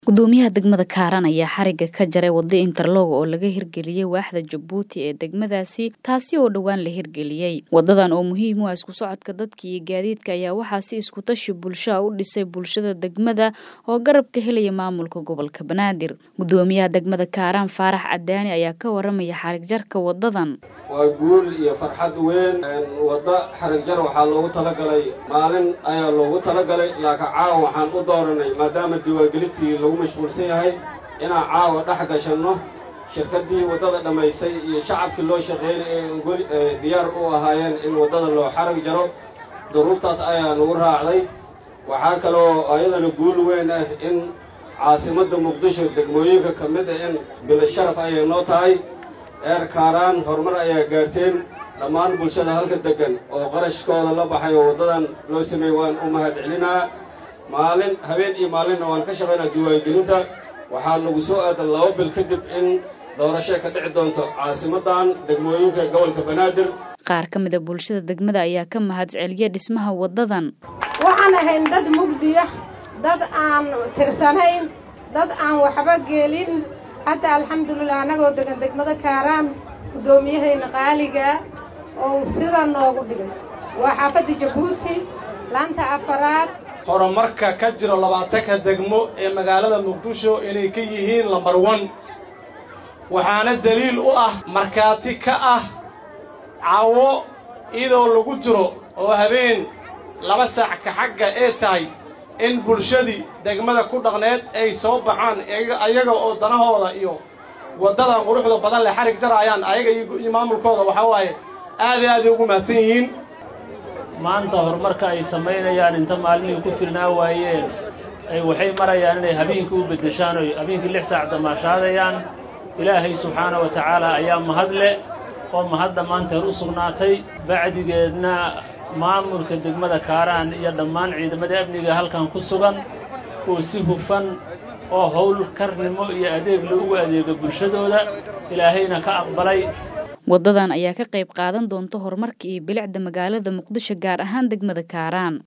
gudoomiyaha degmada kaaraan ayaa xariga ka jaray wada interlog oo laga hirgeliyey waaxda jabuuti ee degmadaasi taasi oo dhowaan la hirgeliyey wadadan oo muhiim u ah isku socodka dadka iyo gaadiidka ayaa waxaa si iskutashi bulshaa u dhisay bulshada degmada oo garab ka helaya maamulka gobolka banaadir gudoomiyaha degmada kaaraan faarax cadaani ayaa ka waramaya xarig jarka wadadan waa guul iyo farxad weyn wadda xarig jar waxaa loogu talagalay maalin ayaa loogu talagalay laakiin caawa waxaan u dooranay maadaama diwaangelintii lagu mashquulsan yahay inaan caawa dhex gashanno shirkaddii waddada dhammaysay iyo shacabkii loo shaqeynay ee diyaar u ahaayeen in waddada loo xarig jaro duruuftaas ayaa nagu raacday waxaa kaloo ayadana guul weyn ah in caasimadda muqdisho degmooyinka ka mid ah in bilo sharaf ayay noo tahay eer kaaraan horumar ayaa gaarteen dhammaan bulshada halka deggan oo qarashkooda la baxay oo waddadan loo sameeyey waan u mahad celinaa maalin habeen iyo maalinna waan ka shaqaynaa diwaangelinta waxaa nagu soo aadan laba bil kadib in doorasho ka dhici doonto caasimaddan degmooyinka gobolka banaadir qaar ka mid a bulshada degmada ayaa ka mahad celiya dhismaha waddadan waxaan ahayn dad mugdiya dad aan tirsanayn dad aan waxba gelin hadda alxamdulilah annagoo degan degmada kaaraan guddoomiyahayna qaaliga oo sida noogu dhigay waa xaafadda jabuuti laanta afaraad horumarka ka jiro labaatanka degmo ee magaalada muqdisho inay ka yihiin lambar wan waxaana deliil u ah markhaati ka ah cawo iyadoo lagu jiro oo habeen laba saac ka xagga ee tahay in bulshadii degmada ku dhaqneed ay soo baxaan ayaga oo danahooda iyo waddadan quruxda badan leh xarig jaraayaan ayaga iyo maamulkooda waxaa waaye aad iyo aaday ugu mahadsan yihiin maanta horumarka ay samaynayaan inta maalmihii ku filnaa waayeen ay waxay marayaan inay habeenkii u beddeshaan oy habeenkii lix saac damaashaadayaan ilaahay subxaana wa tacaala ayaa mahad leh oo mahadda maanteer u sugnaatay bacdigeedna maamulka degmada kaaraan iyo dhammaan ciidamada amniga halkan ku sugan oo si hufan oo howl karnimo iyo adeeg loogu adeego bulshadooda ilaahayna ka aqbalay waddadan ayaa ka qayb qaadan doonta horumarka iyo bilicda magaalada muqdisho gaar ahaan degmada kaaraan